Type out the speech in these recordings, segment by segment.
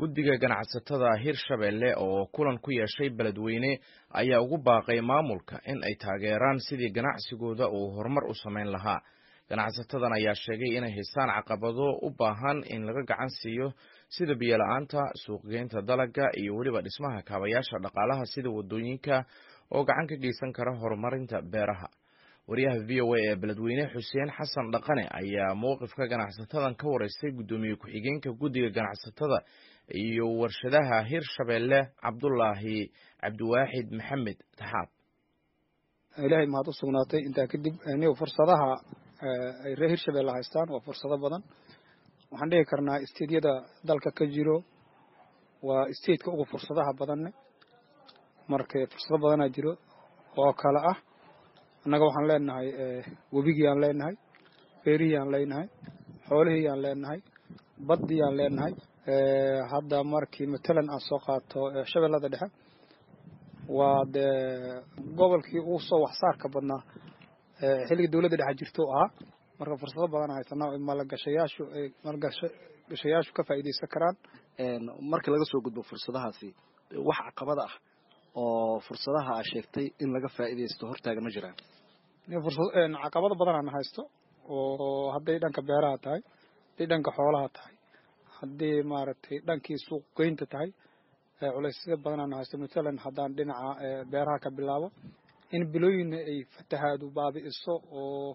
guddiga ganacsatada hirshabelle oo kulan ku yeeshay beledweyne ayaa ugu baaqay maamulka in ay taageeraan sidii ganacsigooda uu horumar u samayn lahaa ganacsatadan ayaa sheegay inay haystaan caqabado u baahan in laga gacan siiyo sida biyola-aanta suuqgeynta dalagga iyo weliba dhismaha kaabayaasha dhaqaalaha sida wadooyinka oo gacan ka geysan kara horumarinta beeraha wariyaha v o a ee beledweyne xuseen xasan dhaqane ayaa mowqifka ganacsatadan ka wareystay guddoomiye ku-xigeenka guddiga ganacsatada iyo warshadaha hirshabelle cabdulaahi cabdiwaaxid maxamed taxaab ilaahay mahad u sugnaatay intaa kadib nigu fursadaha ay reer hirshabelle haystaan waa fursado badan waxaan dhihi karnaa isteedyada dalka ka jiro waa isteedka ugu fursadaha badanne marka fursado badanaa jiro oo kale ah annaga waxaan leenahay webigii aan leenahay beerihii aan leenahay xoolihii aan leenahay baddii aan leenahay hadda markii matalan aan soo qaato shabeellada dhexe waa dee gobolkii ugu soo waxsaarka badnaa xilliga dowladda dhexe jirto ahaa marka fursado badan haysanaa maalgashayaashu maalgashayaashu ka faa'iidaysan karaan marka laga soo gudbo fursadahaasi wax caqabada ah oo fursadaha aa sheegtay in laga faa'iidaysto hortaaga ma jiraan caqabado badan aan haysto oo hadday dhanka beeraha tahay hadday dhanka xoolaha tahay haddii maaragtay dhankii suuq geynta tahay culaysya badan aan haysto matalan haddaan dhinaca beeraha ka bilaabo in bilooyinna ay fatahaadu baabi'iso oo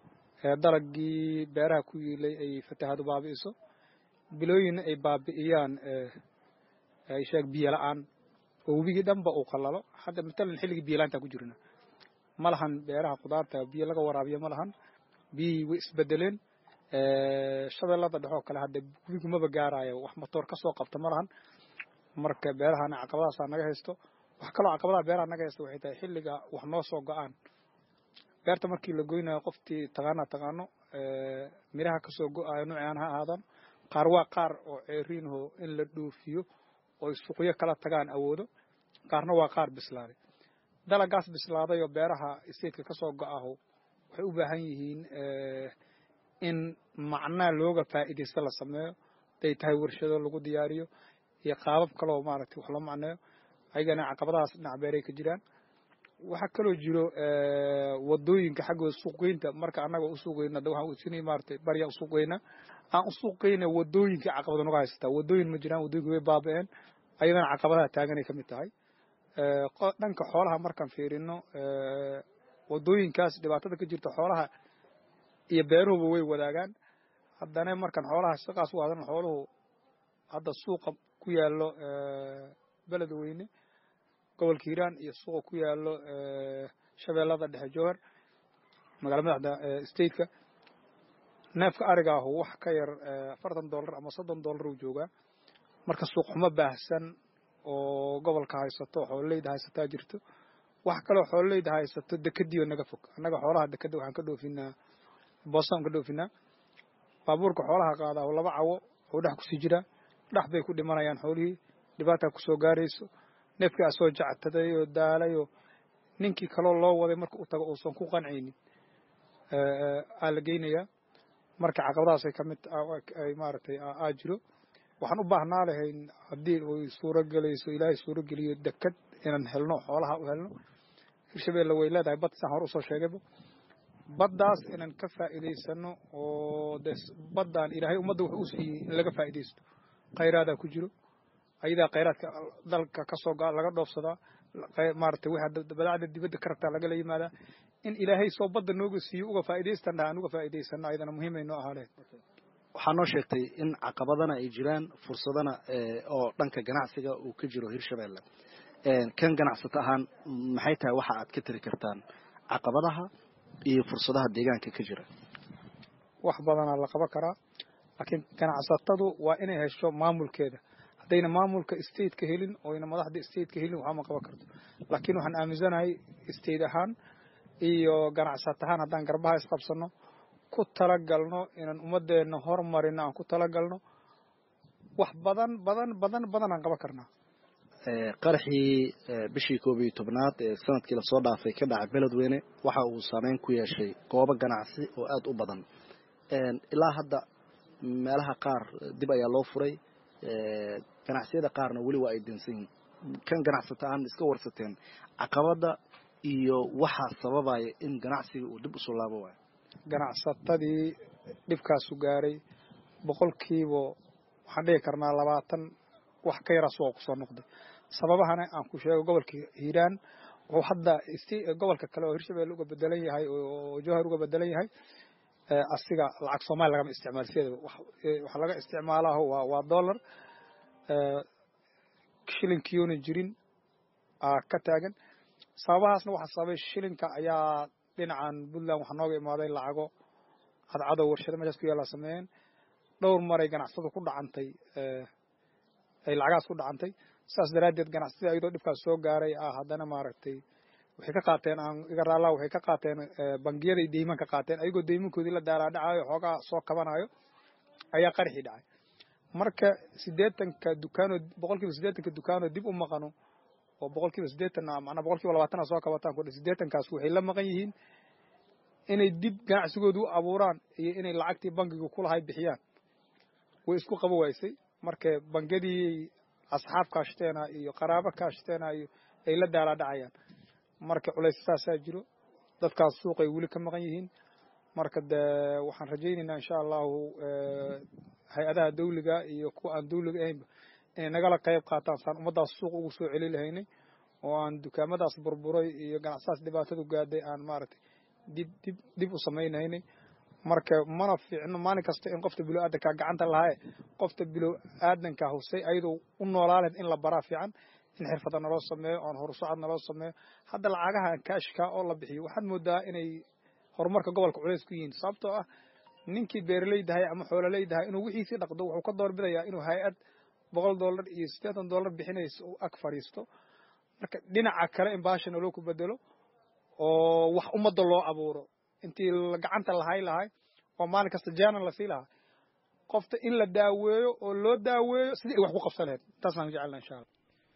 dalagii beeraha ku yiilay ay fatahaadu baabi'iso bilooyinna ay baabi'iyaan ay sheeg biyo la-aan oo webigii dhanba uu qalalo hadda matalan xilligii biyolaantaa ku jirna ma lahan beeraha khudaarta biyo laga waraabiyo ma lahan biyihii way isbedeleen shabeellada dhexoo kale hadda webigu maba gaaraayo wax matoor ka soo qabta ma lahan marka beerahana caqabadaasaa naga haysto wax kaloo caqabadaha beeraha naga haysto waxay tahay xilliga wax noo soo go-aan beerta markii la goynayo qoftii taqaana taqaano miraha kasoo go-ayo nuucaan ha ahaadaan qaar waa qaar oo ceeriinho in la dhoofiyo oy suuqyo kala tagaan awoodo qaarna waa qaar bislaaday dalagaas bislaaday oo beeraha isteedka kasoo go-aho waxay u baahan yihiin in macnaa looga faa'iidaysto la sameeyo haday tahay warshado lagu diyaariyo iyo qaabab kaloo maaragtay wax loo macneeyo ayagana caqabadahaas dhinac beeray ka jiraan waxaa kaloo jiro wadooyinka xaggooda suuqgeynta marka annaga u suuqgeyna da waxaan usinay maaragtay barya u suuqgeyna aan u suuqgeyna wadooyinka caqabada naga haysataa wadooyin ma jiraan wadooyinka way baaba'een ayadana caqabadaha taaganay ka mid tahay dhanka xoolaha markaan fiirino wadooyinkaas dhibaatada ka jirta xoolaha iyo beeruhuba way wadaagaan haddana markaan xoolaha siqaas u hadana xooluhu hadda suuqa ku yaallo beledweyne gobolka hiiraan iyo suuqa ku yaallo shabeellada dhexe jowhar magala madaxda stateka neefka ariga ahu wax ka yar afartan dollar ama soddon dollar uu joogaa marka suuq xumo baahsan oo gobolka haysato xoololeyda haysataa jirto wax kaloo xoololeyda haysato dekadiioo naga fog annaga xoolaha dekada waxaan ka dhoofinaa boosaan ka dhoofinaa baabuurka xoolaha qaadaa oo laba cawo oo dhex kusii jiraa dhex bay ku dhimanayaan xoolihii dhibaataa kusoo gaarayso neefkii asoo jactaday oo daalay oo ninkii kaloo loo waday marka u tago uusan ku qancaynin aa la geynayaa marka caqabadahaasay ka mid ay maaragtay aa jiro waxaan u baahnaa lahayn haddii ay suuro gelayso ilaahay suuro geliyo dekad inaan helno xoolaha u helno hirshabelle way leedahay bad saan hore usoo sheegayba baddaas inaan ka faa'iidaysano oo de baddaan ilaahay ummadda wuxuu u siiyey in laga faa'iidaysto khayraadaa ku jiro ayadaa khayraadka dalka kasoo ga laga dhoofsadaa maaragtay wixii badaacda dibadda ka rabtaa lagala yimaadaa in ilaahay soo badda nooga siiyo uga faa'iidaystan dhaha aan uga faa'iidaysano ayadana muhiimay noo ahaa lehed waxaa noo sheegtay in caqabadana ay jiraan fursadana oo dhanka ganacsiga uu ka jiro hirshabelle kan ganacsato ahaan maxay tahay waxa aad ka tiri kartaan caqabadaha iyo fursadaha deegaanka ka jira wax badanaa la qaban karaa laakiin ganacsatadu waa inay hesho maamulkeeda haddayna maamulka stateka helin oyna madaxda stateka helin waxba ma qaban karto laakiin waxaan aaminsanahay state ahaan iyo ganacsat ahaan haddaan garbaha isqabsano ku talagalno inaan ummadeenna hormarino aan ku talagalno wax badan badan badan badan aan qaban karnaa qaraxii bishii koob iyo tobnaad ee sanadkii lasoo dhaafay ka dhacay beledweyne waxa uu saameyn ku yeeshay goobo ganacsi oo aada u badan ilaa hadda meelaha qaar dib ayaa loo furay ganacsiyada qaarna weli waa ay dansan yihin kan ganacsata aan iska warsateen caqabada iyo waxaa sababaya in ganacsiga uu dib usoo laabo waayo ganacsatadii dhibkaasu gaaray boqolkiiba waxaan dhigi karnaa labaatan wax ka yara suuqa kusoo noqday sababahana aan ku sheego gobolka hiiraan wuxuu hadda gobolka kale oo hirshabelle uga bedelan yahay oo jowhar uga bedelan yahay asiga lacag soomaali lagama isticmaal sideedaba waxa laga isticmaalaaho waa waa dollar shilinkiyoona jirin aa ka taagan sababahaasna waxaa sababay shilinka ayaa dhinacan puntland waxaa nooga imaaday lacago cadcadow warshado meeshaas ku yaallaa sameeyeen dhowr maray ganacsadu ku dhacantay ay lacagahaas ku dhacantay saas daraaddeed ganacsatada ayadoo dhibkaas soo gaaray ah haddana maaragtay waxay ka qaateen aan iga raallaa waxay ka qaateen bangiyaday deyman ka qaateen ayagoo deymankoodii la daaraadhacayo xoogaa soo kabanayo ayaa qarxii dhacay marka siddeetanka dukaanoo boqol kiiba siddeetanka dukaanoo dib u maqano oo boqol kiiba siddeetan macnaa boqol kiiba labaatana soo kabataan kudhe siddeetankaas waxay la maqan yihiin inay dib ganacsigooda u abuuraan iyo inay lacagtii bangiga kulahay bixiyaan way isku qabo waysay marka bangiyadii asxaab kaashteena iyo qaraabo kaashteena iyo ay la daalaa dhacayaan marka culays saasaa jiro dadkaas suuqay weli ka maqan yihiin marka de waxaan rajaynaynaa insha allahu hay-adaha dawliga iyo kuwa aan dawliga ahaynba inay nagala qayb qaataan saan ummaddaas suuq ugu soo celi lahaynay oo aan dukaamadaas burburay iyo ganacsadaas dhibaatadu gaadhay aan maaragtay dib dib dib u samaynaynay marka mana fiicno maalin kasta in qofta bilow aadankaa gacanta lahaaye qofta bilow aadanka husay ayadoo u noolaaleed in la baraa fiican in xirfada naloo sameeyo oon horusocod naloo sameeyo hadda lacagaha kaashka oo la bixiyo waxaad moodaa inay horumarka gobolka culays ku yihiin sababtoo ah ninkii beeraleydahay ama xoololeydahay inuu wixiisii dhaqdo wuxuu ka doorbidayaa inuu hay-ad boqol dollar iyo siddeetan dollar bixinayso uu ag fadhiisto marka dhinaca kale in baasha naloo ku bedelo oo wax ummadda loo abuuro intii gacanta lahay lahay oo maalin kasta jaanan lasii lahaa qofta in la daaweeyo oo loo daaweeyo sidii ay wax ku qabsan lahayd taasaan jecelna insha allah